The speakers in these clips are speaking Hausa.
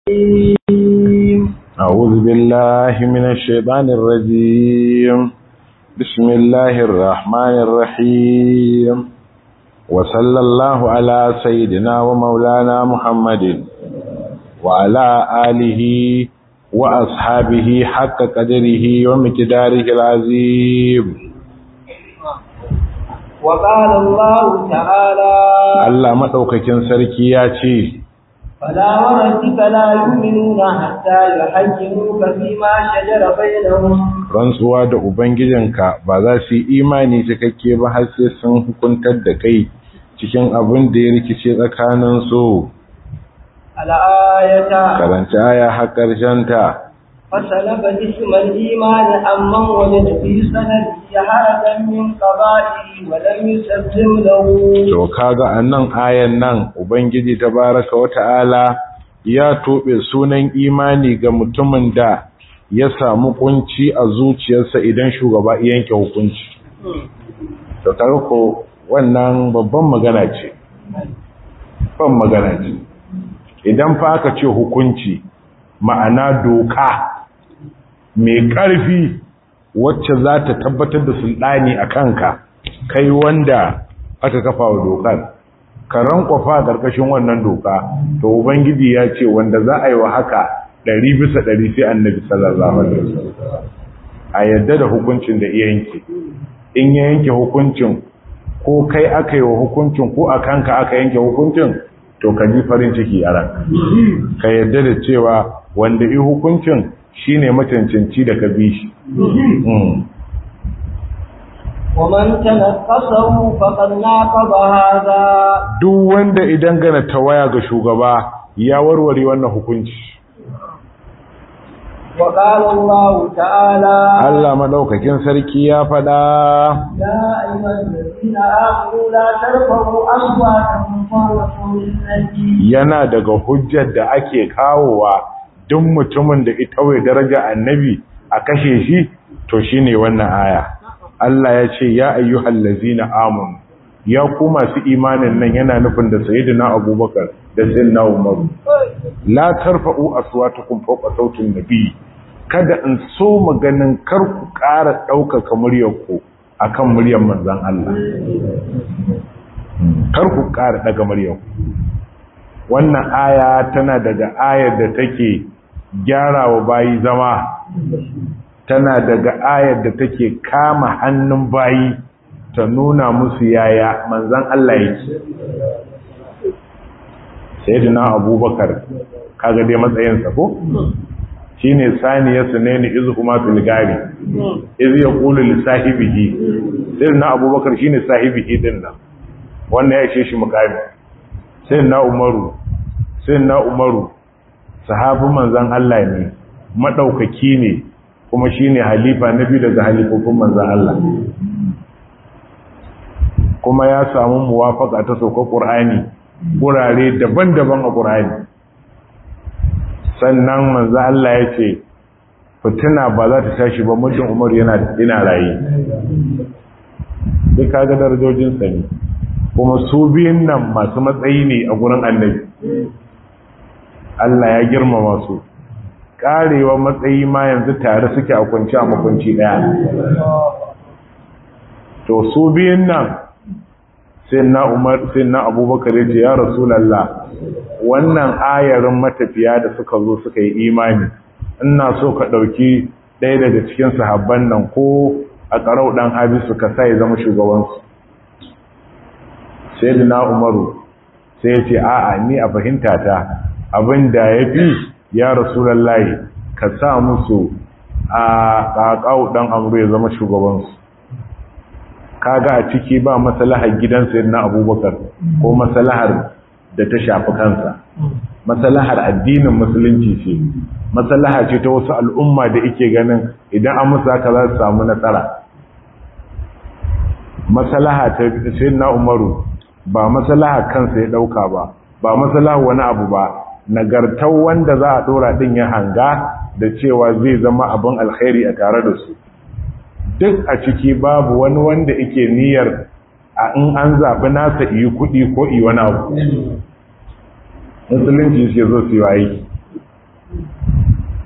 أعوذ بالله من الشيطان الرجيم بسم الله الرحمن الرحيم وصلى الله على سيدنا ومولانا محمد وعلى آله وأصحابه حق قدره ومقداره العظيم وقال الله تعالى Allah madaukakin sarki ya ce فلا وربك لا يؤمنون حتى يحكموك فيما شجر بينهم rantsuwa da ubangijinka ba za su yi imani cikakke ba har sai sun hukuntar da kai cikin abin da ya rikice tsakanin su الآية karanta aya har ƙarshen ta فسلب اسم الإيمان أمن وجد في سنده هرجا من قضائه ولم يسلم له to kaga annan ayan nan ubangiji tabaraka wata'ala ya tobe sunan imani ga mutumin da ya samu kunci a zuciyarsa idan shugaba ya yanke hukunci to kaga ko wannan babban magana ce ban magana ce idan fa aka ce hukunci ma'ana doka mai ƙarfi wacce za ta tabbatar da sulɗani a kanka kai wanda aka kafa wa dokar ka rankwafa a ƙarƙashin wannan doka to ubangiji ya ce wanda za a yi wa haka ɗari bisa ɗari sai annabi sallallahu alaihi wasallam a yadda da hukuncin da iya yanke in ya yanke hukuncin ko kai aka yi wa hukuncin ko a kanka aka yanke hukuncin to ka ji farin ciki a ranka ka yadda da cewa wanda yi hukuncin shine macancanci da ka bi shi Mm. ومن تنقصه فقد ناقض هذا duk wanda idan gana tawaya ga shugaba ya warware wannan hukunci وقال الله تعالى Allah madaukakin sarki ya faɗa يا أيها الذين آمنوا لا ترفعوا أصواتكم فوق صوت النبي yana daga hujjar da ake kawowa duk mutumin da ita wai daraja annabi a kashe shi to shine wannan aya Allah ya ce ya ayyuhal ladzina amanu ya ku masu imanin nan yana nufin da sayyidina Abubakar da sayyidina Umar la tarfa'u aswatakum fawqa sautin nabi kada in so maganin kar ku ƙara ɗaukaka muryarku akan muryar manzon Allah kar ku ƙara daga muryarku wannan aya tana daga ayar da take gyara wa bayi zama tana daga ayar da take kama hannun bayi ta nuna musu yaya manzan Allah yake sayyidina abubakar kaga dai matsayinsa ko shine saniyar sunaini izu kuma fil gari iz yaqulu li sahibihi sayyidina abubakar shine sahibihi din nan wannan ya ce shi mukami sayyidina umaru sayyidina umaru sahabin manzan Allah ne madaukaki ne kuma shine halifa na biyu daga halifofin manzan Allah kuma ya samu muwafaka ta sauka Qur'ani gurare daban-daban a Qur'ani sannan manzan Allah ya ce fitina ba za ta tashi ba muddin Umar yana ina rayi duk kaga darajojin sa ne kuma su biyun nan masu matsayi ne a gurin Annabi Allah ya girmama su karewa matsayi ma yanzu tare suke a kunci a makunci daya to su biyun nan sai na umar sai na abubakar ya ce ya rasulallah wannan ayarin matafiya da suka zo suka yi imani ina so ka ɗauki ɗaya daga cikin sahabban nan ko a ƙarau ɗan habisu ka sa ya zama shugabansu sai na umaru sai ya ce a'a ni a fahimta ta abin da ya fi ya rasulallahi ka sa musu a ƙaƙau ɗan amuru ya zama shugabansu kaga a ciki ba masalahar gidansa na abubakar ko masalahar da ta shafi kansa masalahar addinin musulunci ce masalaha ce ta wasu al'umma da ike ganin idan an musu haka za su samu nasara masalaha ta na umaru ba masalaha kansa ya ɗauka ba ba masalaha wani abu ba nagartar wanda za a dora din ya hanga da cewa zai zama abin alkhairi a tare da su duk a ciki babu wani wanda yake niyyar a in an zaɓi nasa iyi kuɗi ko iyi wani abu musulunci suke zo su yi aiki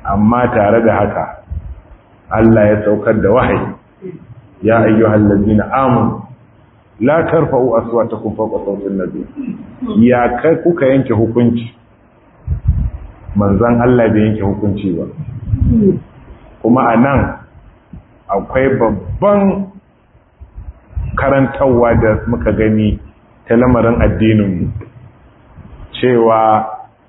amma tare da haka Allah ya saukar da wahayi ya ayyuhal ladina amanu la tarfa'u aswatakum fawqa sawti an-nabi ya kai kuka yanke hukunci manzon Allah bai yanke hukunci ba kuma anan akwai babban karantarwa da muka gani ta lamarin addininmu cewa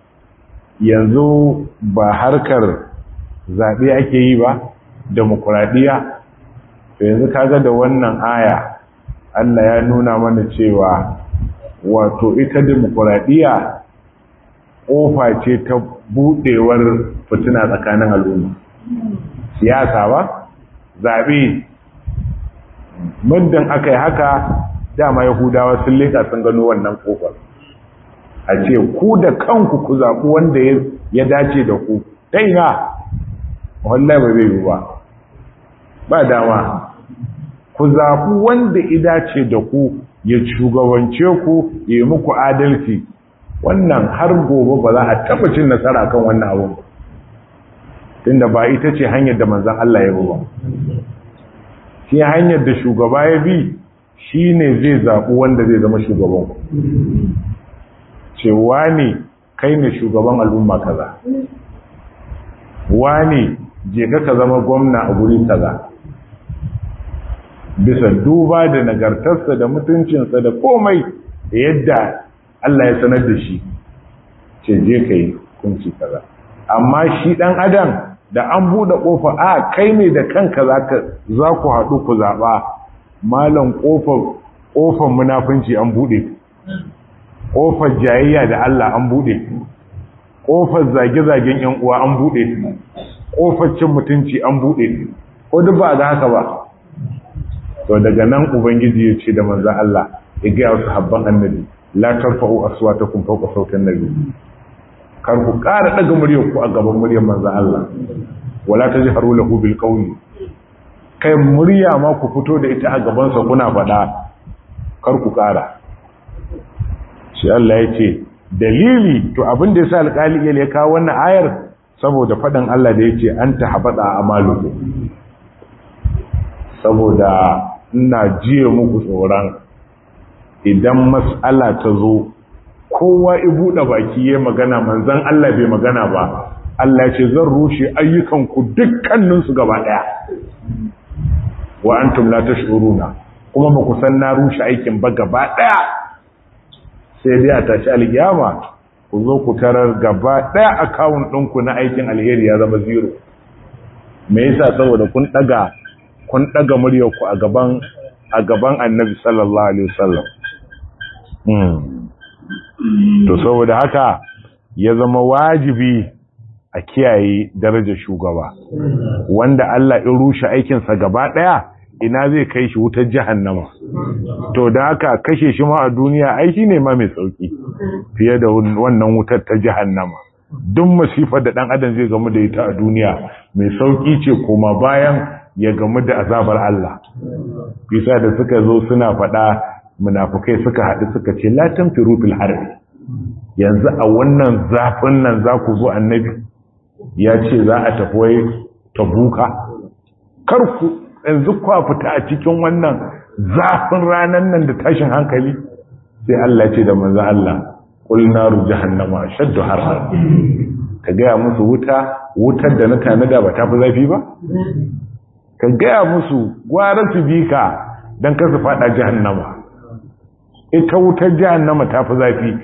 yanzu ba harkar zaɓe ake yi ba demokuraɗiyya to yanzu kaga da wannan aya Allah ya nuna mana cewa wato ita demokuraɗiyya ƙofa ce ta buɗewar fitina tsakanin al'umma siyasa ba zaɓe muddin aka yi haka dama yahudawa sun leka sun gano wannan ƙofar a ce ku da kanku ku zaɓi wanda ya dace da ku ɗaya wallahi ba zai yi ba ba dama ku zaɓi wanda ya dace da ku ya shugabance ku ya yi muku adalci wannan har gobe ba za a taɓa cin nasara kan wannan abun tunda ba ita ce hanyar da manzan Allah ya ba shi hanyar da shugaba ya bi shi ne zai zaɓi wanda zai zama shugaban ku cewa ne kai ne shugaban al'umma kaza wani je ka zama gwamna a guri kaza bisa duba da nagartarsa da mutuncinsa da komai da yadda Allah ya sanar da shi ce je ka yi kunci kaza amma shi dan adam da an buɗe ƙofa a kai ne da kanka za ku haɗu ku zaɓa malam ƙofar munafunci an buɗe ƙofar jayayya da Allah an buɗe ƙofar zage-zagen ‘yan uwa an buɗe ƙofar cin mutunci an buɗe ko duk ba ga haka ba to daga nan ubangiji ya ce da manzan Allah ya gaya wasu habban annabi la tarfa'u aswatakum fawqa sautin nabi kar ku ƙara daga muryar ku a gaban muryar manzan Allah wala tajharu lahu bil qawli kai murya ma ku fito da ita a gaban sa kuna faɗa kar ku ƙara shi Allah ya ce dalili to abin da yasa alƙali ya kawo wannan ayar saboda faɗin Allah da yace anta habada amaluku saboda ina jiye muku tsoron idan mas'ala ta zo kowa i buɗe baki ya magana manzan Allah bai magana ba Allah ce zan rushe ayyukanku dukkaninsu gaba ɗaya wa antum la tashuruna kuma ba ku san na rushe aikin ba gaba ɗaya sai dai a tashi alkiyama ku zo ku tarar gaba ɗaya akawun ɗinku na aikin alheri ya zama zero me yasa saboda kun ɗaga kun ɗaga muryarku a gaban a gaban annabi sallallahu alaihi wasallam to saboda haka ya zama wajibi a kiyaye darajar shugaba wanda Allah ya rushe aikinsa gaba ɗaya ina zai kai shi wutar jahannama to da haka kashe shi ma a duniya ai shi ne ma mai sauki fiye da wannan wutar ta jahannama duk masifar da ɗan adam zai gamu da ita a duniya mai sauki ce koma bayan ya gamu da azabar Allah bisa da suka zo suna faɗa munafukai suka haɗu suka ce la tanfiru fil harbi yanzu a wannan zafin nan za ku zo annabi ya ce za a tafi wai tabuka kar ku yanzu kwa fita a cikin wannan zafin ranan nan da tashin hankali sai Allah ce da manzo Allah qul naru jahannama shaddu harha ka gaya musu wuta wutar da na tanada ba ta fi zafi ba ka gaya musu gwara su bi ka don ka su fada jahannama ita wutar jahannama ta fi zafi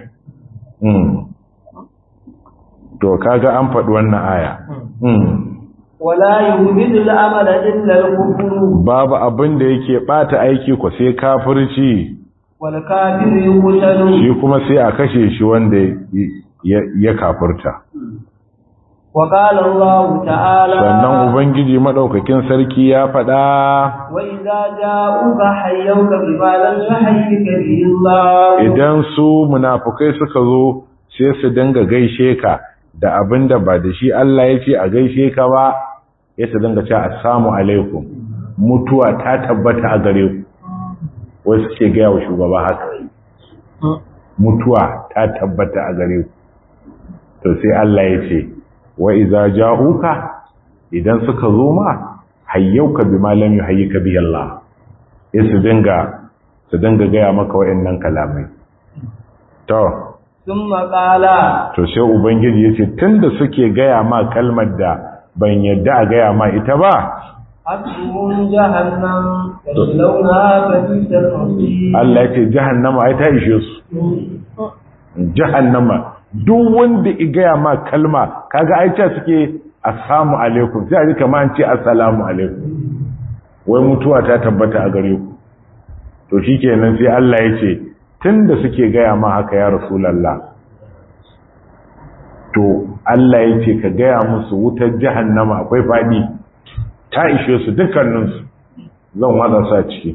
to kaga an faɗi wannan aya wala yuhbidu al-amala illa al-kufr babu abin da yake bata aiki ko sai kafirci wal kafiru yuqtalu shi kuma sai a kashe shi wanda ya kafirta wa qala Allah ta'ala sannan ubangiji madaukakin sarki ya faɗa wa idza ja'uka hayyuka bima lam yuhayyika bihi Allah idan su munafukai suka zo sai su dinga gaishe ka da abinda ba da shi Allah ya ce a gaishe ka ba ya su dinga ce assalamu alaikum mutuwa ta tabbata a gare ku wai suke gaya wa shugaba haka mutuwa ta tabbata a gare ku to sai Allah ya ce wa iza ja'uka idan suka zo ma hayyauka bima lam yuhayyika bi Allah sai su dinga su dinga gaya maka wayannan kalamai to thumma qala to sai ubangiji yace tunda suke gaya ma kalmar da ban yadda a gaya ma ita ba hasbun jahannam yaslawna fabisal masir Allah yace jahannama ai ta ishe su jahannama duk wanda i gaya ma kalma kaga ai ce suke assalamu alaikum sai a ji kamar an ce assalamu alaikum wai mutuwa ta tabbata a gare ku to shikenan sai Allah ya ce tunda suke gaya ma haka ya rasulullah to Allah ya ce ka gaya musu wutar jahannama akwai fadi ta ishe su dukkaninsu zan wada sa ciki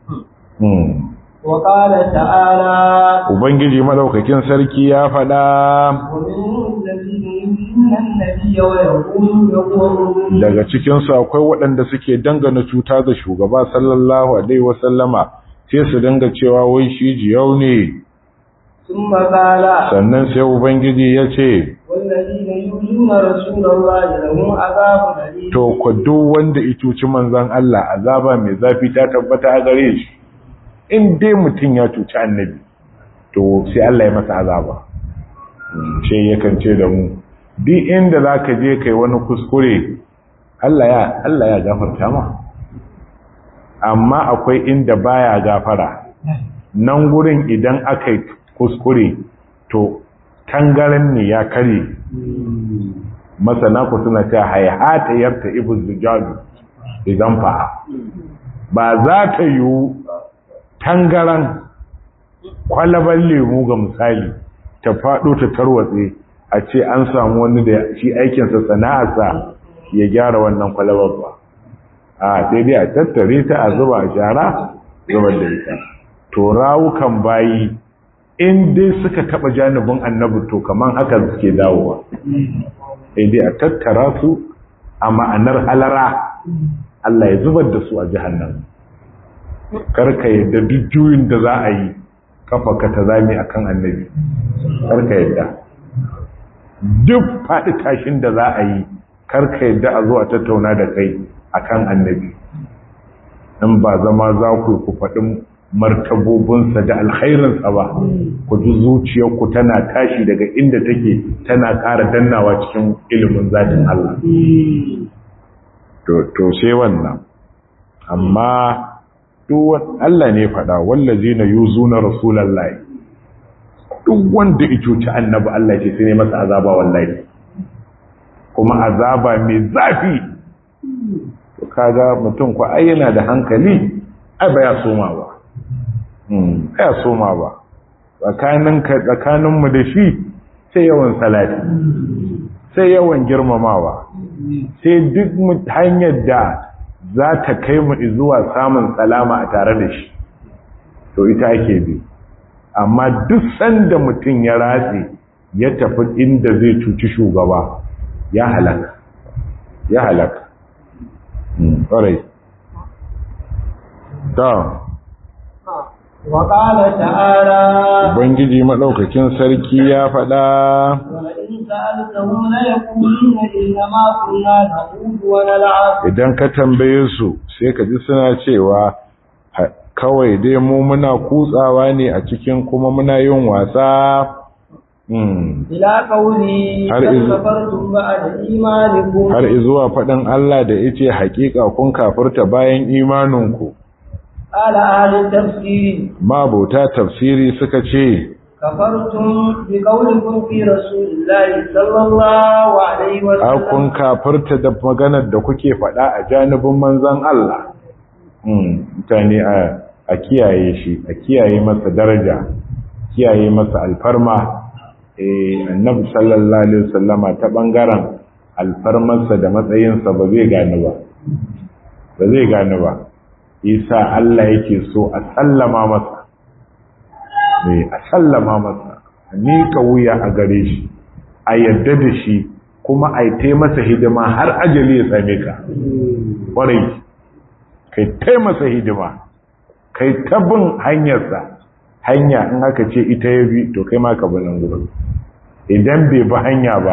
wa qala ta'ala ubangiji madaukakin sarki ya faɗa daga cikinsu akwai waɗanda suke dangana cuta da shugaba sallallahu alaihi wasallama sai su danga cewa wai shi jiyau ne sannan sai ubangiji ya ce to ku duk wanda ya cuci manzon Allah azaba mai zafi ta tabbata a gare shi in dai mutum ya cuci annabi to sai Allah ya masa azaba sai yakan ce da mu duk inda zaka je kai wani kuskure Allah ya Allah ya gafarta ma amma akwai inda baya gafara nan gurin idan aka yi kuskure to tangaren ne ya kare masana ku suna ta hayata yarta ibu zujabi idan fa ba za ta yiwu tangaran kwalaban lemu ga misali ta faɗo ta tarwatse a ce an samu wani da shi aikinsa sana'arsa ya gyara wannan kwalabar ba a sai dai a tattare ta a zuba a shara zubar da ita to rawukan bayi in dai suka taɓa janibin annabi to kaman haka suke dawowa sai dai a tattara su a ma'anar halara Allah ya zubar da su a jihannan karka yadda duk juyin da za a yi kafa ka ta zami a kan annabi karka yadda duk faɗi tashin da za a yi karka yadda a zo a tattauna da kai a kan annabi in ba zama za ku ku faɗin martabobinsa da alkhairinsa ba ku ji zuciyarku tana tashi daga inda take tana ƙara dannawa cikin ilimin zatin Allah to sai wannan amma duk Allah ne faɗa wallazi na yuzuna rasulullahi duk wanda ya cuci annabi Allah ce sai ne masa azaba wallahi kuma azaba mai zafi to kaga mutum ko ai yana da hankali ai ba ya soma ba hmm ya soma ba tsakanin ka tsakanin mu da shi sai yawan salati sai yawan girmamawa sai duk hanyar da za ta kai mu zuwa samun salama a tare da shi to ita ake bi amma duk sanda mutum ya ratse ya tafi inda zai cuci shugaba ya halaka ya halaka ƙwarai ta وقال تعالى ubangiji maɗaukakin sarki ya faɗa ولئن سألتهم ليقولن إنما كنا نخوض ونلعب idan ka tambaye su sai ka ji suna cewa "Ha- kawai dai mu muna kutsawa ne a cikin kuma muna yin wasa Hmm. إلى قولي هل قد إذ- كفرتم بعد إيمانكم har izuwa faɗin Allah da yace haƙiƙa kun kafirta bayan imaninku قال أهل التفسير mabuta tafsiri suka ce كفرتم بقولكم في رسول الله صلى الله عليه a kun وسلم kafirta da maganar da kuke faɗa a janibin manzon Allah Hmm, mutane a a kiyaye shi a kiyaye masa daraja kiyaye masa alfarma eh annabi sallallahu alaihi wasallama ta bangaren alfarmarsa da matsayinsa ba zai gani ba ba zai gani ba isa Allah yake so a sallama masa eh a sallama masa a miƙa wuya a gare shi a yadda da shi kuma a yi masa hidima har ajali ya same ka ƙwarai kai tai masa hidima kai ta bin hanyarsa hanya in aka ce ita ya bi to kai ma ka bi nan gurin idan bai bi hanya ba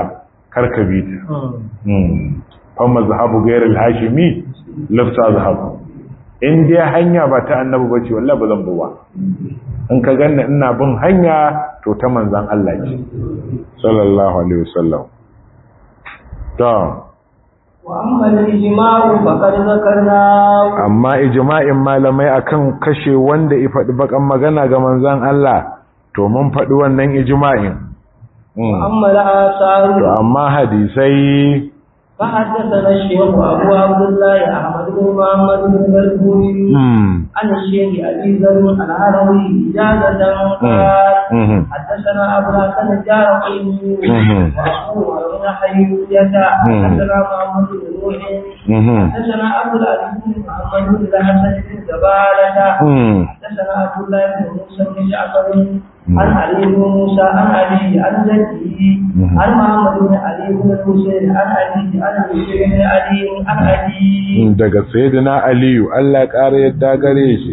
karka bi ta fa mazhabu ghayr al-hashimi lafsa zahabu in dai hanya ba ta annabi bace wallahi ba zan ba in ka ganna ina bin hanya to ta manzon Allah ce sallallahu alaihi wasallam to وأما الإجماع فقد ذكرنا amma ijma'in malamai akan kashe wanda ya faɗi bakan magana ga manzon Allah to mun faɗi wannan ijma'in وأما الآثار to amma hadisai فحدثنا الشيخ أبو عبد الله أحمد بن محمد بن مرزوق عن الشيخ أبي ذر الهروي إجازة قال حدثنا أبو الحسن الجارقي وأبوه بن حيوية حدثنا محمد بن نوح حدثنا أبو العزيز بن محمد بن الحسن بن زبالة حدثنا عبد الله بن موسى بن جعفر عن علي بن موسى عن علي عن جده عن محمد بن علي بن الحسين عن علي عن الحسين بن علي عن علي daga sayyidina aliyu Allah ƙara yadda gare shi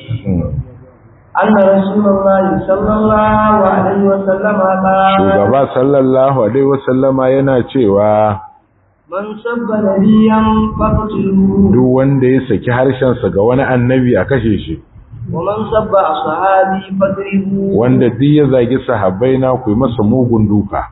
أن رسول الله صلى الله عليه وسلم قال shugaba sallallahu alaihi wasallama yana cewa من سب نبيا فاقتلوه duk wanda ya saki harshensa ga wani annabi a kashe shi ومن سب أصحابي فاضربوه wanda duk ya zagi sahabbai na ku yi masa mugun duka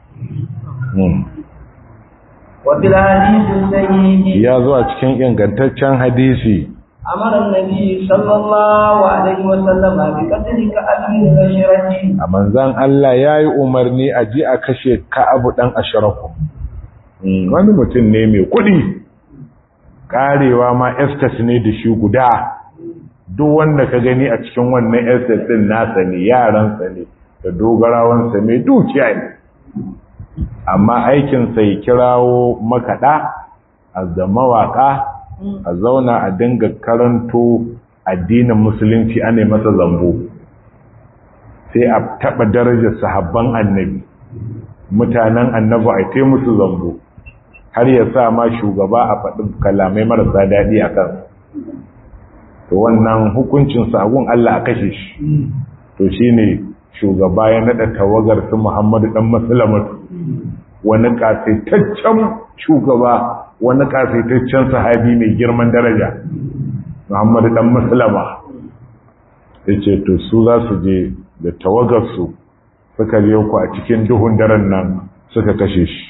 وفي الحديث الصحيح ya zo a cikin ingantaccen hadisi أمر النبي صلى الله عليه وسلم بقتل كعب بن بشرة a manzan Allah ya yi umarni a ji a kashe ka'abu ɗan ashiraku wani mutum ne mai kuɗi ƙarewa ma estes ne da shi guda duk wanda ka gani a cikin wannan estes ɗin nasa ne yaransa ne da dogarawansa mai dukiya ne amma aikinsa ya kirawo makaɗa a da mawaƙa a zauna a dinga karanto addinin musulunci ana masa zambo sai a taɓa darajar sahabban annabi mutanen annabi a te musu zambo har ya sa ma shugaba a faɗin kalamai marasa daɗi a kan to wannan hukuncin sagun Allah a kashe shi to shi ne shugaba ya naɗa tawagar su Muhammadu ɗan Musulmatu wani ƙasaitaccen shugaba wani ƙasaitaccen sahabi mai girman daraja Muhammadu ɗan Musulma ya ce to su za su je da tawagarsu suka je ku a cikin duhun daren nan suka kashe shi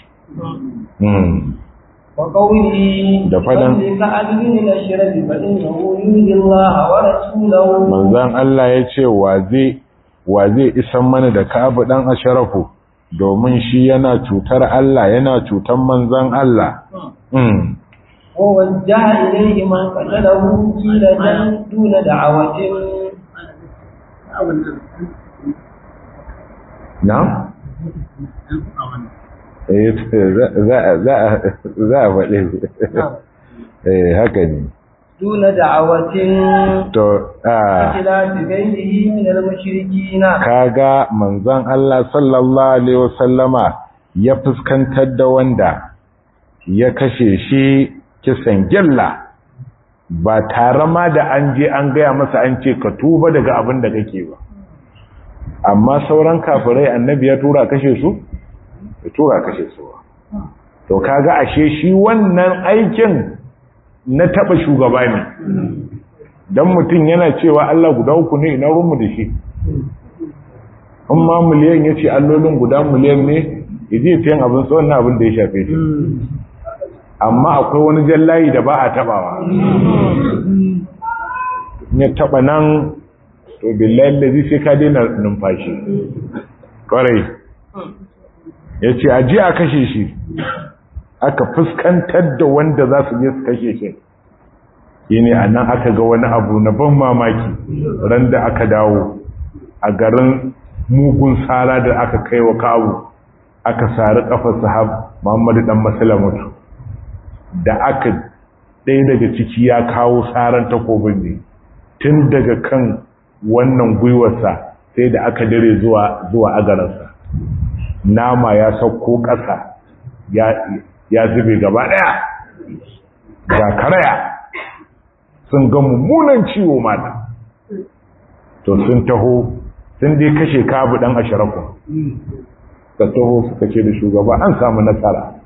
وقوله Da faɗan- كعب بن بشرة فإنه يؤذي الله ورسوله manzan Allah ya ce wa zai wa zai isan mana da Ka'ab dan Asharafu domin shi yana cutar Allah yana cutar manzan Allah mm. ووجه إليه من قتله كيلة دون دعوة na? eh za za za za a faɗe eh haka ne دون دعوة to a خلاف غيره من المشركين kaga manzon Allah sallallahu alaihi wasallama ya fuskantar da wanda ya kashe shi kisan gilla ba tare ma da an je an gaya masa an ce ka tuba daga abin da kake ba amma sauran kafirai annabi ya tura kashe su ya tura kashe su ba. to kaga ashe shi wannan aikin na taba shugaba ne dan mutum yana cewa Allah guda uku ne ina rumu da shi in ma miliyan ya ce allolin guda miliyan ne iji ta yin abin tsawon na abin da ya shafe shi amma akwai wani jallayi da ba a tabawa ya taba nan to billahi lazi sai ka daina numfashi kwarai ya ce a ji a kashe shi aka fuskantar da wanda za su je su kashe shi shi ne a nan aka ga wani abu na ban mamaki ran da aka dawo a garin mugun tsara da aka kai wa kawo aka sari kafar sahab muhammadu dan masalamatu da aka ɗaya daga ciki ya kawo tsaran takobin ne tun daga kan wannan gwiwarsa sai da aka dare zuwa zuwa agaransa nama ya sauko ƙasa ya ya zube gaba ɗaya ga karaya sun ga mummunan ciwo mata to sun taho sun dai kashe kabu dan asharafu ka taho suka ce da shugaba an samu nasara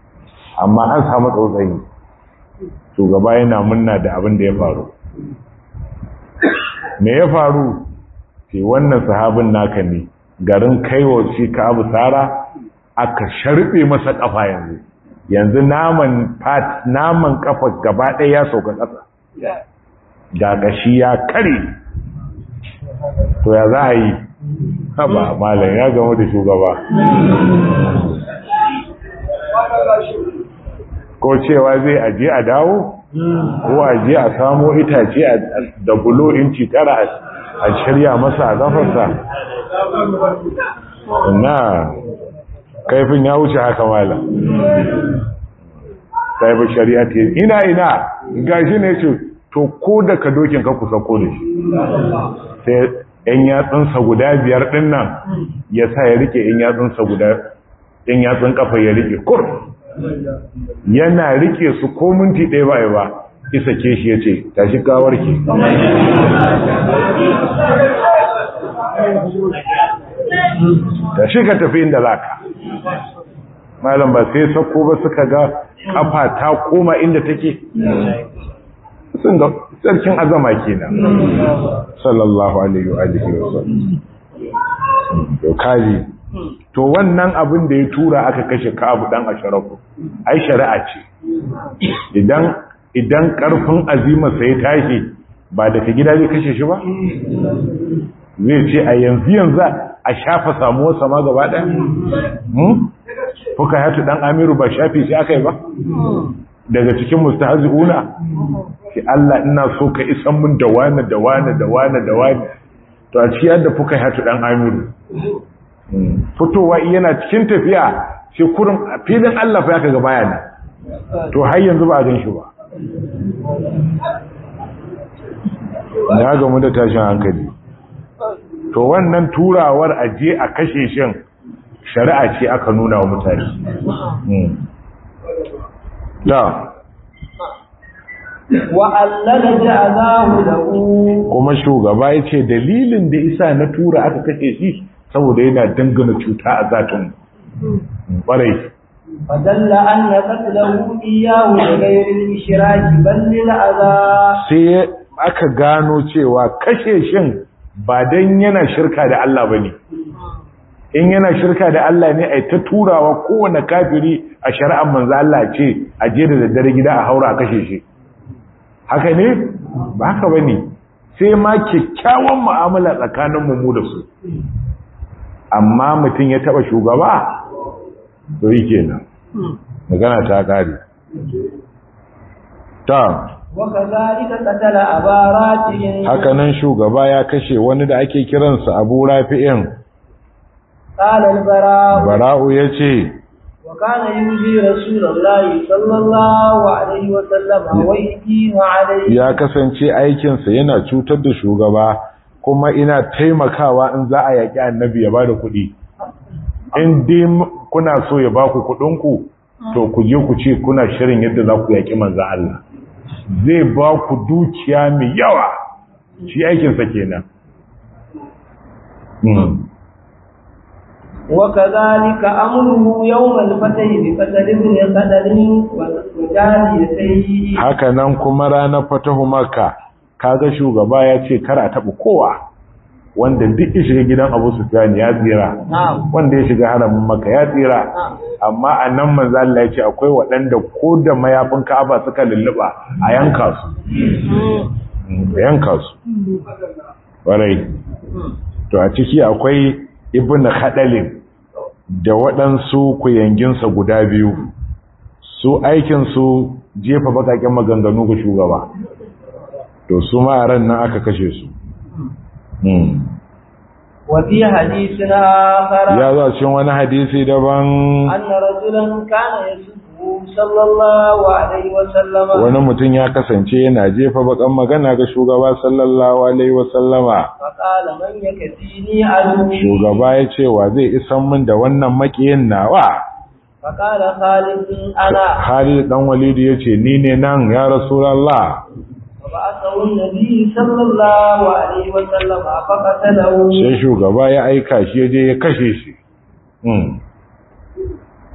amma an samu tsautsayi shugaba yana munna da abin da ya faru me ya faru ke wannan sahabin naka ne garin kaiwa shi ka abu tsara aka sharbe masa kafa yanzu yanzu naman fat naman kafa gaba ɗaya ya sauka ƙasa ga ƙashi ya kare to ya za a yi haba malam ya gamu da shugaba ko cewa zai aje a dawo ko aje a samo itace da bulo inci tara a shirya masa a gafarsa na kaifin ya wuce haka malam kaifin shari'a ce ina ina gashi ne ce to ko da ka dokin ka kusa ko da shi sai ‘yan yatsunsa guda biyar ɗin nan ya sa ya rike ‘yan yatsunsa guda ‘yan yatsun kafa ya rike kur yana rike su ko minti ɗaya ba ba isa ke shi ya ce tashi kawar ke tashi ka tafi inda za ka malam ba sai sako ba suka ga kafa ta koma inda take sun ga sarkin azama kenan sallallahu alaihi wa alihi wa sallam to kaji to wannan abin da ya tura aka kashe Ka'abu dan Asharafu ai shari'a ce idan idan karfin azima sai tashi ba daga gida zai kashe shi ba zai ce a yanzu yanzu a shafa samuwar sama gaba ɗaya fuka hatu dan amiru ba shafi shi aka yi ba daga cikin mustahzi'una ki Allah ina so ka isan mun da wani da wani da wani da wani to a cikin yadda fuka hatu dan amiru fitowa yana cikin tafiya sai kurin filin Allah fa ya kaga bayana to har yanzu ba a gan shi ba ya gamu da tashin hankali to wannan turawar aje a kashe shin shari'a ce aka nuna wa mutane da wa'allala ja'azahu lahu kuma shugaba ya ce dalilin da isa na tura aka kashe shi saboda yana dangana cuta a zatin ƙwarai fadalla an na qatlahu iyyahu da ghayri ishraki bal lil adha sai aka gano cewa kashe shin ba dan yana shirka da Allah bane in yana shirka da Allah ne ai ta turawa kowane kafiri a shari'ar manzo Allah ce a je da daddare gida a haura a kashe shi haka ne ba haka bane sai ma kyakkyawan mu'amala tsakanin mu da su amma mutum ya taba shugaba to yi kenan magana ta kare ta وكذلك قتل أبا رافع haka nan shugaba ya kashe wani da ake kiransa Abu Rafi'in قال البراء Bara'u yace وكان يؤذي رسول الله صلى الله عليه وسلم ويقيم عليه ya kasance aikinsa yana cutar da shugaba kuma ina taimakawa in za a yaƙi annabi ya ba da kuɗi in dai kuna so ya ba ku kuɗinku to ku je ku ce kuna shirin yadda za ku yaƙi manzan Allah zai ba ku dukiya mai yawa shi aikinsa kenan وكذلك أمره يوم الفتح بقتل ابن قتل وجاريتيه haka nan kuma ranar fatahu maka kaga shugaba ya ce kar a taɓa kowa wanda duk ya shiga gidan abu sufyan ya tsira نعم wanda ya shiga haramin maka ya tsira نعم amma a nan manzo Allah ya ce akwai waɗanda ko da mayafin Ka'aba suka lulluba a yanka su a yanka su warai to a ciki akwai ibn khadalin da waɗansu kuyanginsa guda biyu su aikin su jefa bakaken maganganu ga shugaba to su ma a ran nan aka kashe su Hmm. وفي حديث آخر ya za cikin wani hadisi daban أن رجلا كان يسبه صلى الله عليه وسلم wani mutum ya kasance yana jefa bakan magana ga shugaba sallallahu alaihi wasallama فقال من يكفيني عدوي shugaba ya ce wa zai isan min da wannan makiyin nawa فقال خالد أنا Khalid dan Walid ya ce ni ne nan ya Rasulullah فبعثه النبي صلى الله عليه وسلم فقتله sai shugaba ya aika shi ya je ya kashe shi Hmm.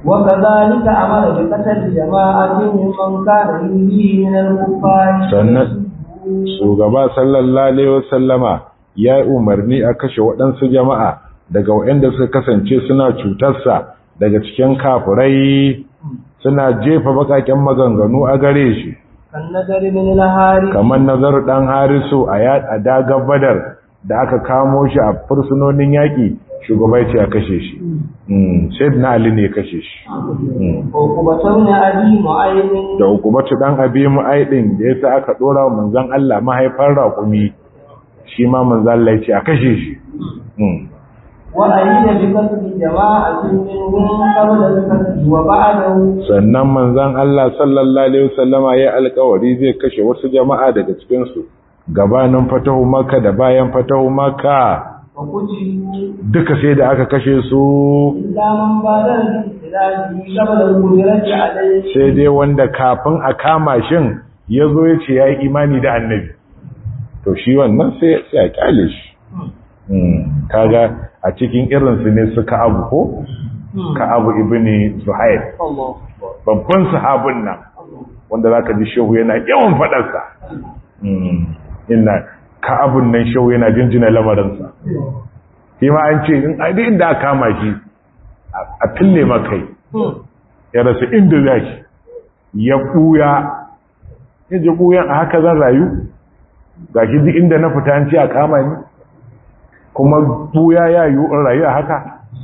وكذلك أمر بقتل جماعة ممن كان يؤذيه من الكفار sannan shugaba sallallahu alaihi wasallama ya yi umarni a kashe waɗansu jama'a daga waɗanda suka kasance suna cutarsa daga cikin kafirai suna jefa bakaken maganganu a gare shi كالنذر من الهاري kamar nazar dan harisu a a dagar badar da aka kamo shi a fursunonin yaƙi shugaba ya ce a kashe shi sai na ali ne ya kashe shi Mm. وعقبة بن أبي معين da hukumatu dan abi mu'aidin da yasa aka dora wa manzon Allah mahaifar raƙumi shi ma manzon Allah ya ce a kashe shi Mm. وأيد بقتل جماعة منهم قبل الفتح وبعده sannan manzon Allah sallallahu alaihi wasallama ya alƙawari zai kashe wasu jama'a daga cikin su gabanin fatahu makka da bayan fatahu makka وقتلوا duka sai da aka kashe su إلا من بادر باستلاله قبل القدرة عليه sai dai wanda kafin a kama shin ya zo ya ce ya yi imani da annabi to shi wannan sai sai a kyale shi Mm, kaga a cikin irinsu ne su ka'abu ko ka'abu ibini zuhair الله babban sahabin nan wanda zaka ji shehu yana yawan faɗarsa Mm, ina ka'abun nan shehu yana jinjina lamarinsa shi ma an ce in a duk inda aka kama shi a- a fille makai ya rasa inda za shi ya ɓuya ya ji ɓuyan a haka zan rayu ga shi duk inda na fita an ce a kama ni kuma ɓuya ya yi in rayu a haka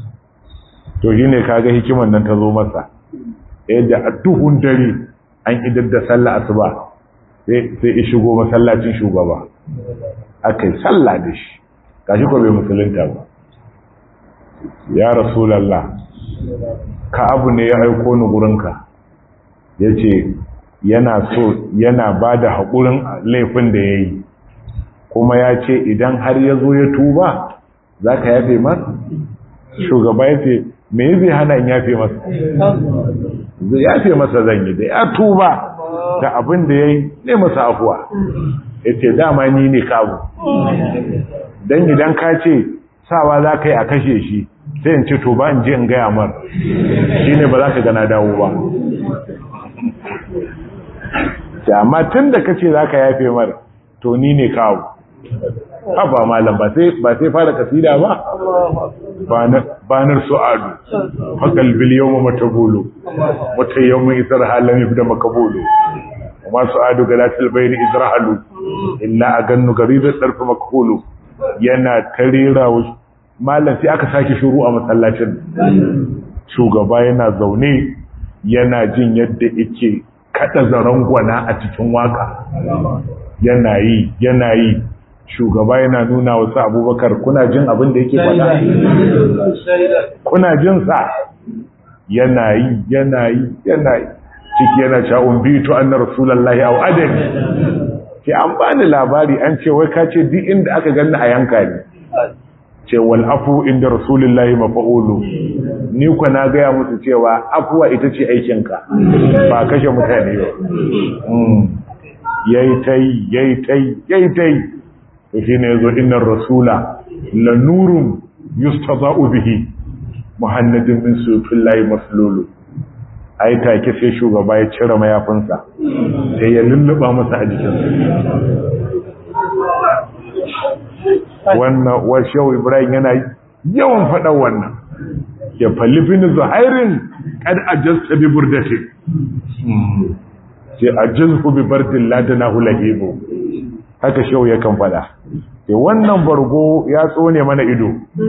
to shi ne kaga hikiman nan ta zo masa yadda a duhun dare an idar da sallah asuba sai sai ya shigo masallacin shugaba aka yi sallah da shi gashi ko bai musulunta ba ya rasulallah ka abu ne ya aiko ni gurinka ya ce yana so yana ba da haƙurin laifin da ya yi kuma ya ce idan har ya zo ya tuba za ka yafe masa shugaba ya ce me zai hana in yafe masa zai yafe masa zan yi da ya tuba da abin da ya yi ne masa afuwa ya ce dama ni ne kabu don idan ka ce sawa za ka yi a kashe shi sai in ce to ba in je in gaya mar shi ne ba za ka gana dawo ba ta amma tun da ka ce za ka yafe mar to ni ne kawo haba malam ba sai fara kasida ba banar su'adu faƙal biliyon ma mata bolo wata yawon isar halin da makabolo kuma su'adu ga latin bayani isar halu illa a gannu gari da ɗarfi makabolo yana tarera malam sai aka sake shuru a masallacin shugaba yana zaune yana jin yadda yake kada zaren gwana a cikin waka yana yi yana yi shugaba yana nuna wasu abubakar kuna jin abin da yake faɗa kuna jin sa yana yi yana yi yana yi ciki yana cewa bitu anna rasulullahi aw adani ke an bani labari an ce wai ka ce duk inda aka ganni a yanka ne ce wal afu inda rasulullahi mafa'ulu ni ku na gaya musu cewa afuwa ita ce aikinka ba kashe mutane ba yayi tai yayi tai yayi tai to shine yazo innar rasula la nurun yustaza'u bihi muhammadin min sufillahi maslulu ai take sai shugaba ya cire mayafinsa sai ya lulluba masa a jikinsa wannan washewa ibrahim yana yawan faɗa wannan ya falifin zuhairin kad ajasta bi burdati ce ajazhu bi bardin ladana hulahibu haka shehu ya kan faɗa ce wannan bargo ya tsone mana ido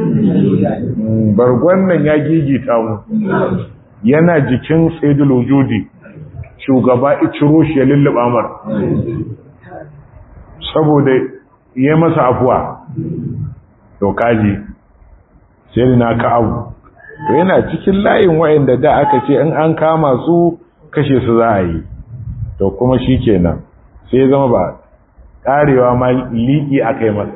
bargon nan ya gigita mu yana jikin sayyidul wujudi shugaba iciro shi ya lulluba mar saboda yi masa afuwa to kaji sai na ka abu to yana cikin layin wayanda da aka ce in an kama su kashe su za a yi to kuma shi kenan sai zama ba karewa ma liƙi aka yi masa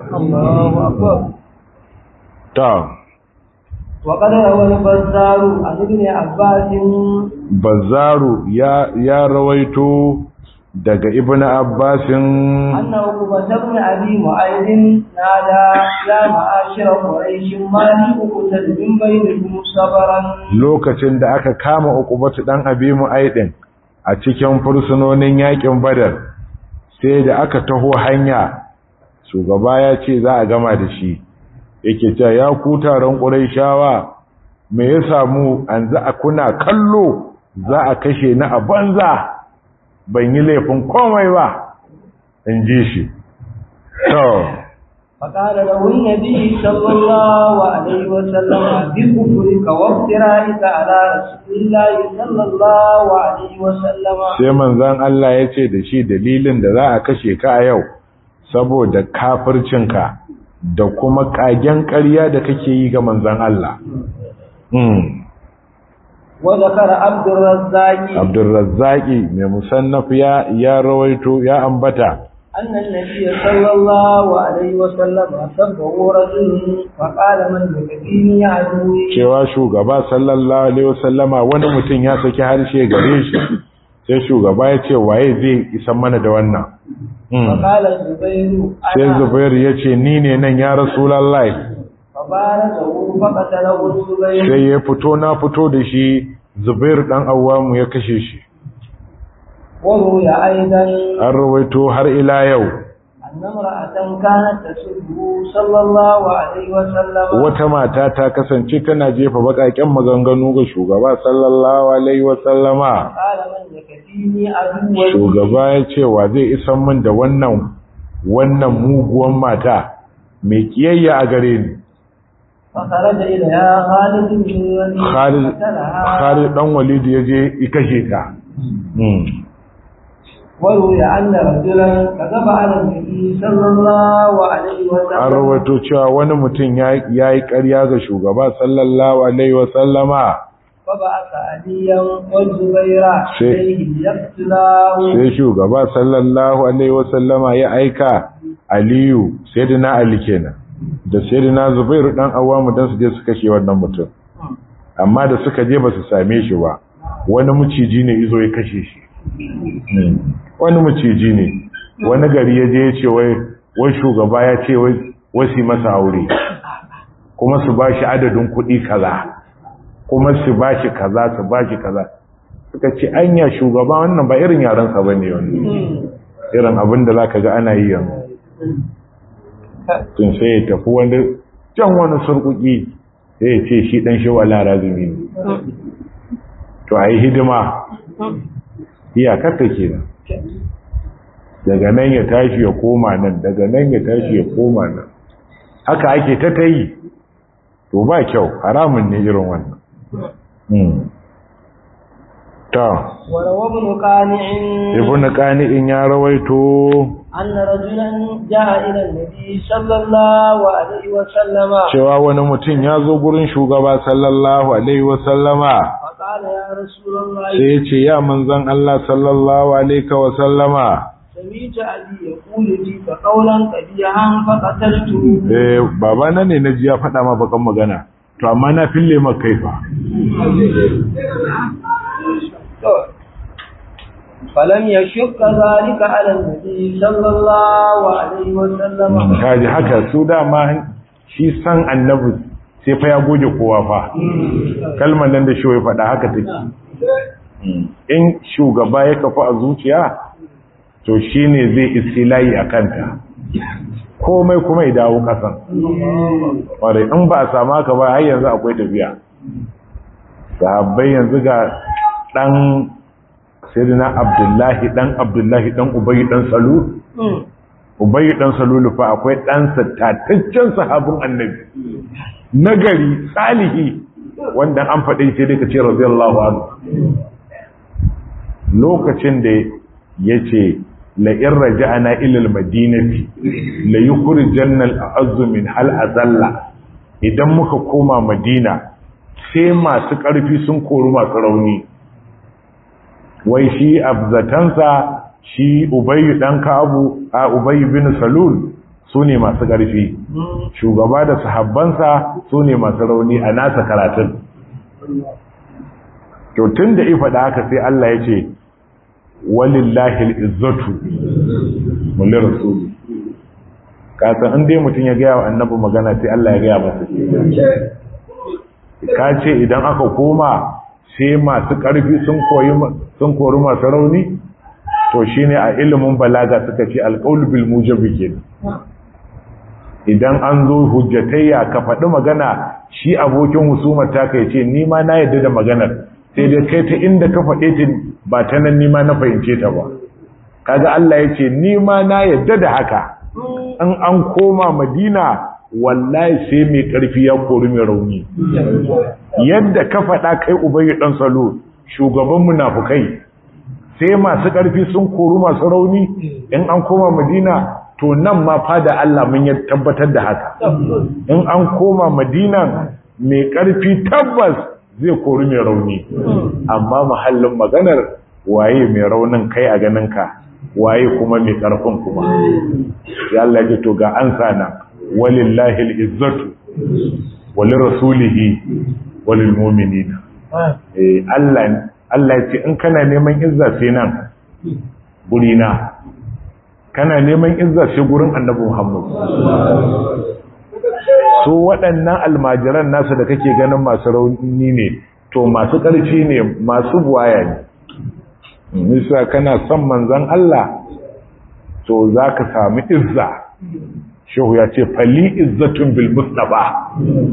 ta وقد روى البزار عن ابن عباس bazaru ya, ya rawaito daga ibn abbasin annahu kubata abi mu'aydin nada ya ma'ashira quraish ma li ukutal min bainakum sabaran lokacin da aka kama ukubatu dan abi mu'aydin a cikin fursunonin yakin badar sai da aka taho hanya shugaba ya ce za a gama da shi yake cewa ya ku taron quraishawa me ya samu an za a kuna kallo za a kashe ni a banza ban yi laifin komai ba in ji shi to فقال له النبي صلى الله عليه وسلم بكفرك وافترائك على رسول الله صلى الله عليه وسلم sai manzon Allah ya ce da shi dalilin da za a kashe ka a yau saboda kafircinka da kuma kagen ƙarya da kake yi ga manzon Allah وذكر عبد الرزاق عبد الرزاق mai musannaf ya ya rawaito ya ambata أن النبي صلى الله عليه وسلم سبه رجل فقال من يكفيني عدوي cewa shugaba sallallahu alaihi wasallama wani mutum ya saki harshe gare shi sai shugaba ya ce waye zai isa mana da wannan فقال الزبير sai zubair ya ce ni ne nan ya rasulullahi فبارزه فقتله الزبير sai ya fito na fito da shi zubair dan awwamu ya kashe shi وروي أيضا an rawaito har ila yau أن امرأة كانت تسبه صلى الله عليه وسلم wata mata ta kasance tana jefa bakaken maganganu ga shugaba sallallahu alaihi wasallama قال من يكفيني عدوي shugaba ya ce wa zai isan min da wannan wannan muguwan mata mai kiyayya a gare ni فخرج إليها خالد بن الوليد Khalid فقتلها Khalid dan Walid ya je ya kashe ta Hmm. وروي أن رجلا كذب على النبي صلى الله عليه an وسلم rawaito cewa wani mutum ya yi ƙarya ga shugaba sallallahu alaihi wasallama فبعث عليا والزبير شيء. إليه ليقتلاه sai shugaba sallallahu alaihi wasallama ya aika aliyu sayyidina ali kenan da sayyidina zubairu dan awamu dan su je su kashe wannan mutum amma da suka je ba su same shi ba wani maciji ne izo ya kashe shi wani maciji ne wani gari ya je ya ce wai wai shugaba ya ce wai wasi masa aure kuma su bashi adadin kuɗi kaza kuma su bashi kaza su bashi kaza suka ce anya shugaba wannan ba irin yaransa ba ne wani irin abin da za ka ga ana yi yanzu tun sai ya tafi wani can wani surkuki sai ya ce shi ɗan shi wala razumi ne to a yi hidima iyakar ta ke nan daga nan ya tashi ya koma nan daga nan ya tashi ya koma nan haka ake ta ta yi to ba kyau haramun ne irin wannan Hmm. ta وروى ابن قانع ibn qani'in ya rawaito أن رجلا جاء إلى النبي صلى الله عليه وسلم cewa wani mutum ya zo gurin shugaba sallallahu alaihi wasallama فقال يا رسول الله sai ya ce ya manzon Allah sallallahu alaihi wasallama سمعت أبي يقول فيك قولا قبيحا فقتلته eh babana ne na ji ya faɗa ma bakan magana to amma na fille maka kaifa فلم يشك ذلك على النبي صلى الله عليه وسلم kaji haka su dama shi san annabi sai fa ya goge kowa fa kalmar nan da shi ya faɗa haka take in shugaba ya kafa a zuciya to shine zai istilayi a kanta komai kuma ya dawo kasan ƙwarai in ba a samu haka ba har yanzu akwai tafiya sahabbai yanzu ga ɗan sirina abdullahi ɗan abdullahi ɗan ubayi ɗan salul ubayi ɗan salulu fa akwai ɗansa tataccen sahabin annabi nagari salihi wanda an faɗi sai dai ka ce radiyallahu anhu lokacin da ya ce la'in raja'ana ilal madinati la yukhrijanna al-azzu min hal azalla idan muka koma madina sai masu ƙarfi sun kori masu rauni wai shi abzatansa shi ubayyu dan kabu a ubayyu bin salul su ne masu ƙarfi shugaba da sahabbansa su ne masu rauni a nasa karatun to tun da ifa da haka sai Allah ya ce walillahi al'izzatu mulli rasuli kasan in dai mutum ya gaya wa annabi magana sai Allah ya gaya masa ka ce idan aka koma sai masu ƙarfi sun kori masu rauni to shine a ilimin balaga suka ce alƙaul bil mujabi kenan idan an zo hujjatayya ka faɗi magana shi abokin husumar ta kai ce ni ma na yadda da maganar sai dai kai ta inda ka faɗe ta ba ta nan ni ma na fahimce ta ba kaga Allah ya ce ni ma na yadda da haka an an koma madina wallahi sai mai ƙarfi ya kori mai rauni yadda ka faɗa kai ubayi ɗan salo shugaban munafukai sai masu ƙarfi sun kori masu rauni in an koma madina to nan ma fada Allah mun ya tabbatar da haka in an koma madina mai ƙarfi tabbas zai kori mai rauni amma mahallin maganar waye mai raunin kai a ganinka waye kuma mai ƙarfin kuma ya Allah ya to ga an sana walillahi al'izzatu walin rasulihi walil mu'minina eh Allah Allah ya ce in kana neman izza sai nan gurina kana neman izza sai gurin annabi Muhammad so waɗannan almajiran nasu da kake ganin masu rauni ne to masu ƙarfi ne masu buwaya ne nisa kana son manzon Allah to zaka samu izza shehu ya ce fali izzatun bil mustafa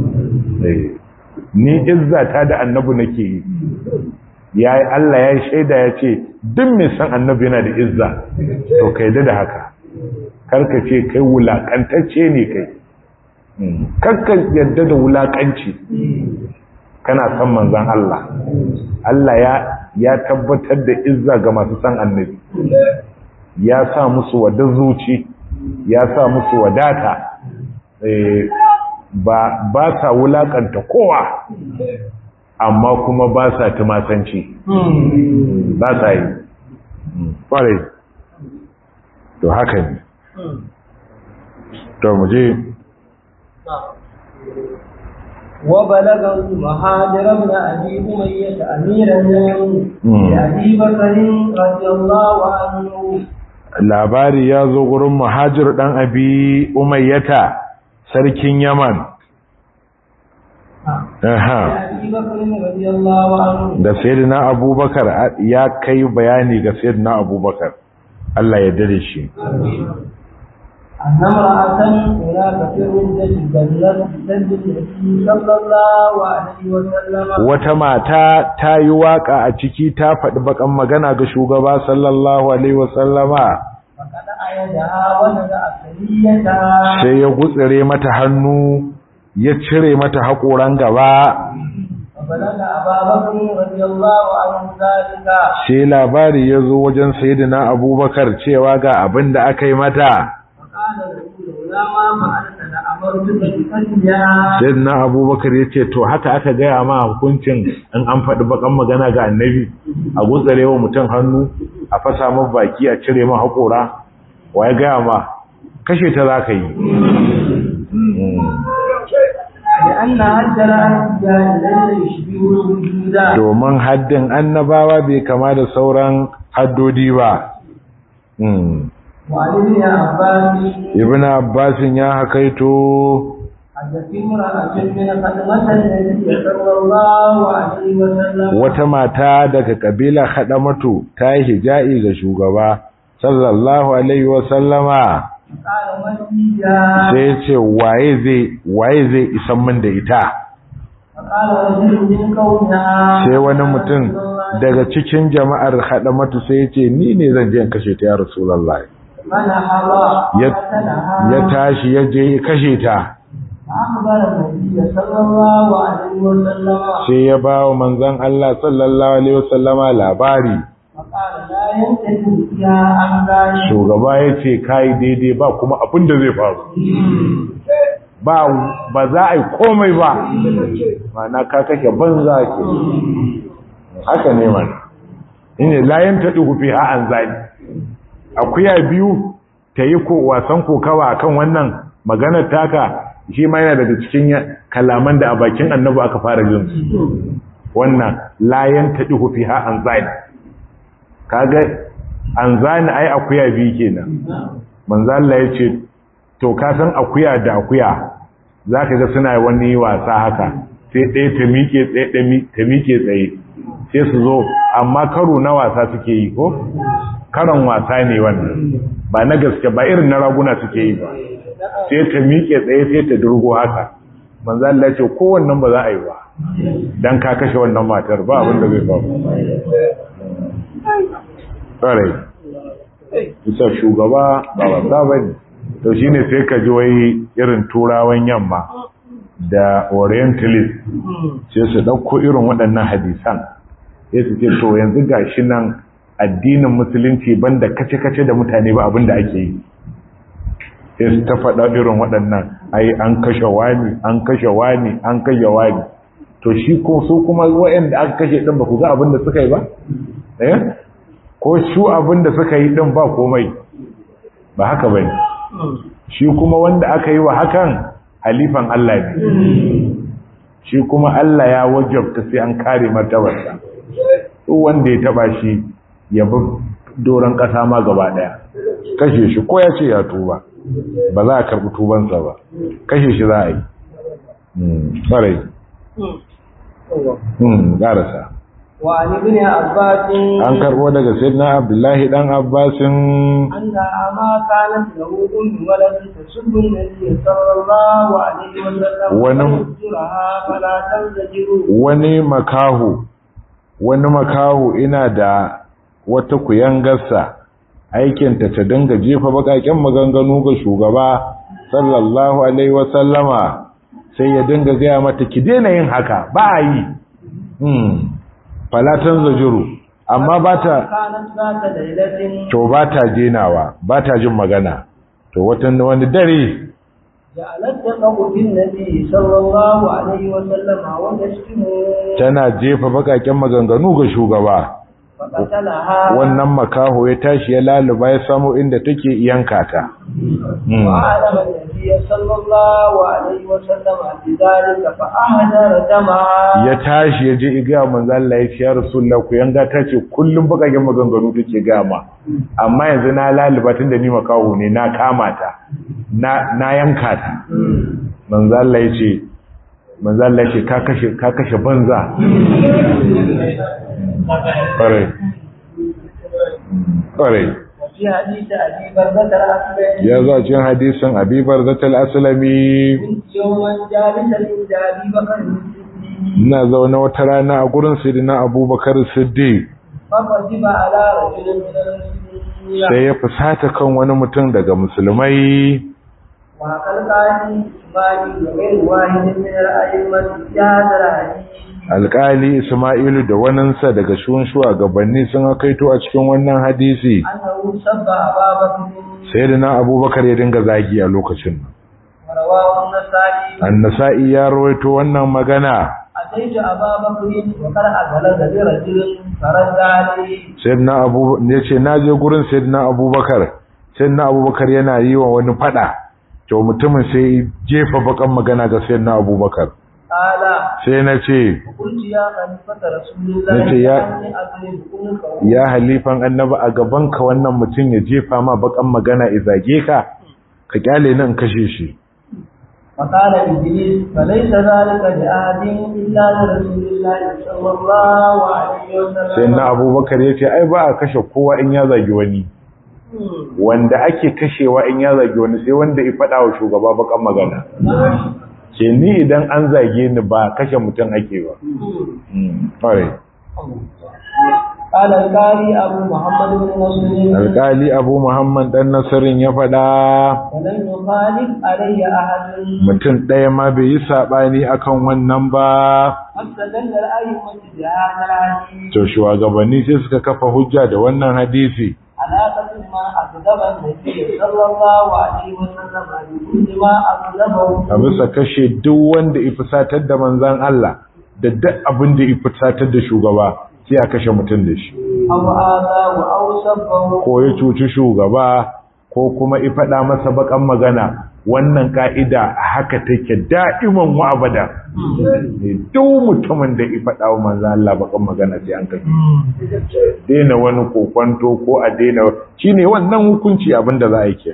ni izzata da annabi nake yi ya yi Allah ya yi shaida ya ce duk mai san annabi yana da izza to kai da haka karka ce kai wulakantacce ne kai karka yadda da wulakanci kana san manzan Allah Allah ya ya tabbatar da izza ga masu san annabi ya sa musu wadda zuci ya sa musu wadata ba ba sa wulakanta kowa amma kuma ba sa tumasanci ba sa yi ƙwarai to haka ne to mu je وبلغ مهاجر بن أبي أمية أميرا لأبي بكر رضي الله عنه labari ya zo gurin muhajir ɗan abi umayyata sarkin yaman da sayyidina abubakar ya kai bayani ga sayyidina abubakar Allah ya dare shi wata mata ta yi waka a ciki ta faɗi bakan magana ga shugaba sallallahu alaihi wasallama sai ya gutsire mata hannu ya cire mata haƙoran gaba sai labari ya zo wajen sayidina abubakar cewa ga abin da aka yi mata sayidina abubakar ya ce to haka aka gaya ma hukuncin in an faɗi bakan magana ga annabi a gutsare wa mutum hannu a fasa ma baki a cire ma haƙora wa ya gaya ma kashe ta za ka yi domin haddin annabawa bai kama da sauran haddodi ba ibn abbasin ya hakaito wata mata daga kabila hadamatu ta yi hija'i ga shugaba sallallahu alaihi wasallama sai ce waye zai waye zai isan min da ita sai wani mutum daga cikin jama'ar hadamatu sai ya ce ni ne zan je in kashe ta ya rasulullah ya tashi ya je kashe ta sai ya ba wa manzon Allah sallallahu alaihi wasallama labari shugaba ya ce kayi daidai ba kuma abin da zai faru ba za a yi komai ba mana ka kake banza ke haka ne mana ina layan taɗi hufi ha'an zai akuya biyu ta yi wasan kokawa akan wannan maganar taka shi ma yana daga cikin kalaman da a bakin annabu aka fara jin wannan layan taɗi hufi ha'an zai kaga an zani ai akuya bi kenan manzo Allah ya ce to ka san akuya da akuya zaka ga suna wani wasa haka sai ɗaya ta miƙe tsaye ta miƙe tsaye sai su zo amma karo na wasa suke yi ko karon wasa ne wannan ba na gaske ba irin na raguna suke yi ba sai ta miƙe tsaye sai ta durgo haka manzo Allah ya ce kowannan ba za a yi ba dan ka kashe wannan matar ba abin da zai faru ƙwarai bisa shugaba ba wasa ba ne to shi ne sai ka ji wai irin turawan yamma da orientalist sai su ɗauko irin waɗannan hadisan sai su ce to yanzu ga shi nan addinin musulunci banda kace-kace da mutane ba abin da ake yi sai su ta faɗa irin waɗannan ai an kashe wani an kashe wani an kashe wani to shi ko su kuma waɗanda aka kashe ɗin ba ku ga abin da suka yi ba eh ko su abin da suka yi ɗin ba komai ba haka ba shi kuma wanda aka yi wa hakan halifan Allah ne shi kuma Allah ya wajabta sai an kare martabarsa duk wanda ya taba shi ya bi doron ƙasa ma gaba ɗaya kashe shi ko ya ce ya tuba ba za a karɓi tubansa ba kashe shi za a yi ƙwarai ƙarasa وعن ابن عباس an karbo daga sayyidina abdullahi dan abbasin أنها ما كانت له أم ولد تسب النبي صلى الله عليه وسلم ونم- وتذكرها فلا تنزجروا wani makahu wani makahu ina da wata kuyangarsa aikinta ta dinga jefa bakaken maganganu ga shugaba sallallahu alaihi wasallama sai ya dinga gaya mata ki daina yin haka ba a yi hmm. falatan zajuru amma ba ta كانت ذات ليلة to ba ta jenawa ba ta jin magana to watan wani dare جعلت تقع بالنبي صلى الله عليه وسلم وتشتمه tana jefa bakaken maganganu ga shugaba فقتلها wannan makaho ya tashi ya laluba ya samu inda take yanka ta Hmm. وعلم النبي صلى الله عليه وسلم بذلك فأهدر دمعا ya tashi ya je iga manzo Allah ya ce ya rasulullah ku yanga ta ce kullum bakaken maganganu take gama amma yanzu na laluba tunda ni makaho ne na kama ta na na yanka ta manzo Allah ya ce manzo Allah ya ce ka kashe ka kashe banza ƙwarai ƙwarai وفي حديث أبي بردة الأسلمي ya zo cikin hadisin abibar zatal aslami كنت يوما جالسا عند أبي بكر الصديق ina zaune wata rana a gurin sidina abubakar siddiq فغضب على رجل من المسلمين sai ya fusata kan wani mutum daga musulmai وقد قال إسماعيل وغير واحد من الأئمة في هذا الحديث alkali isma'ilu da waninsa daga shun shugabanni sun akaito a cikin wannan hadisi أنه سب أبا بكر sayyidina abubakar ya dinga zagi a lokacin ورواه النسائي annasa'i ya rawaito wannan magana أتيت أبا بكر وقد أغلق برجل فرد عليه sayyidina abu ya ce na je gurin sayyidina abubakar sayyidina abubakar yana yi wa wani fada to mutumin sai jefa bakan magana ga sayyidina abubakar قال sai na ce قلت يا خليفة رسول الله Nace ya- إني أضرب عنقه ya halifan annaba a gabanka wannan mutum ya jefa ma bakan magana izage ka ka kyale nan kashe shi فقال إبليس فليس ذلك لأحد إلا لرسول الله صلى الله عليه وسلم sai na abubakar ya ce ai ba a kashe kowa in ya zagi wani مم. wanda ake kashewa in ya zagi wani sai wanda ya faɗa wa shugaba bakan magana ce ni idan an zage ni ba kashe mutum ake ba Mm, alright. قال القاري أبو محمد بن مسلم alkali abu muhammad dan nasarin ya faɗa ولم يخالف علي أحد mutum ɗaya ma bai yi saɓani akan wannan ba واستدل الأئمة بهذا الحديث to shugabanni sai suka kafa hujja da wannan hadisi على قدر ما أكذب النبي صلى الله عليه وسلم بكل ما أكذبه a bisa kashe duk wanda ya fusatar da manzan Allah da duk abin da ya fusatar da shugaba sai a kashe mutum da shi أو آذاه أو سبه ko ya cuci shugaba ko kuma ya faɗa masa bakan magana wannan ka'ida haka take da'iman wa abada duk mutumin da ya faɗa wa manzo Allah bakan magana sai an kashe daina wani kokwanto ko a daina shine wannan hukunci abinda za a yi ke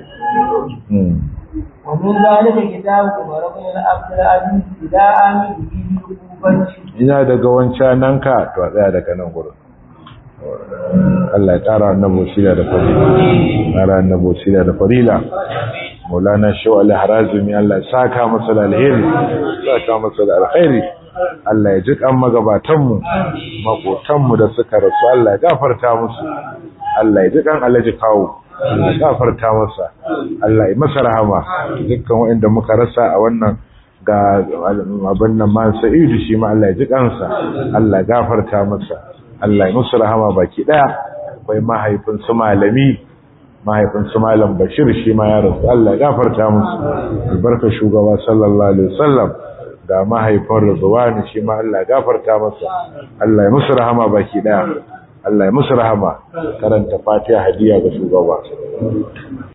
ومن ذلك كتاب عمر بن عبد العزيز إلى آمن به ina daga wancan nan ka to a tsaya daga nan gurin Allah ya ƙara annabo sila da fadila ƙara annabo sila da fadila maulana shaw al-harazimi Allah ya saka masa da alheri saka masa da alheri Allah ya ji kan magabatan mu makotan mu da suka rasu Allah ya gafarta musu Allah ya ji kan alaji kawo Allah ya gafarta masa Allah ya masa rahama dukkan waɗanda muka rasa a wannan ga abin nan man sa'idu shi ma Allah ya ji kansa Allah ya gafarta masa Allah ya musu rahama baki daya akwai mahaifin su malami mahaifin su malam Bashir shi ma ya rasu Allah ya gafarta musu albarka shugaba sallallahu alaihi wasallam da mahaifin Rizwani shi ma Allah ya gafarta masa Allah ya musu rahama baki daya Allah ya musu rahama karanta Fatiha hadiya ga shugaba